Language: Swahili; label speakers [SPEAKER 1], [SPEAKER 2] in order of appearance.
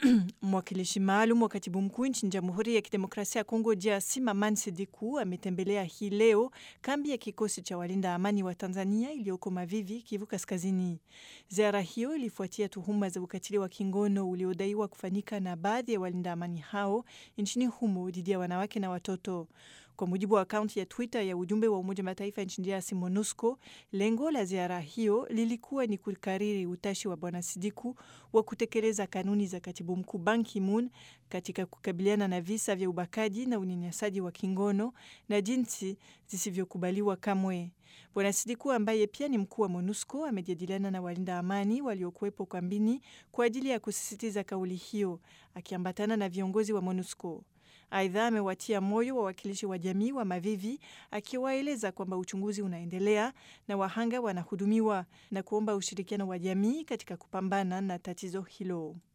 [SPEAKER 1] Mwakilishi maalum wa katibu mkuu nchini Jamhuri ya Kidemokrasia ya Kongo DRC Maman Sidiku ametembelea hii leo kambi ya kikosi cha walinda amani wa Tanzania iliyoko Mavivi, Kivu Kaskazini. Ziara hiyo ilifuatia tuhuma za ukatili wa kingono uliodaiwa kufanyika na baadhi ya walinda amani hao nchini humo dhidi ya wanawake na watoto. Kwa mujibu wa akaunti ya Twitter ya ujumbe wa Umoja Mataifa nchini DRC MONUSCO, lengo la ziara hiyo lilikuwa ni kukariri utashi wa Bwana Sidiku wa kutekeleza kanuni za katibu mkuu Ban Ki-moon katika kukabiliana na visa vya ubakaji na unyanyasaji wa kingono na jinsi zisivyokubaliwa kamwe. Bwana Sidiku ambaye pia ni mkuu wa MONUSCO amejadiliana na walinda amani waliokuwepo kambini kwa ajili ya kusisitiza kauli hiyo, akiambatana na viongozi wa MONUSCO. Aidha, amewatia moyo wawakilishi wa jamii wa Mavivi akiwaeleza kwamba uchunguzi unaendelea na wahanga wanahudumiwa na kuomba ushirikiano wa jamii katika kupambana na tatizo hilo.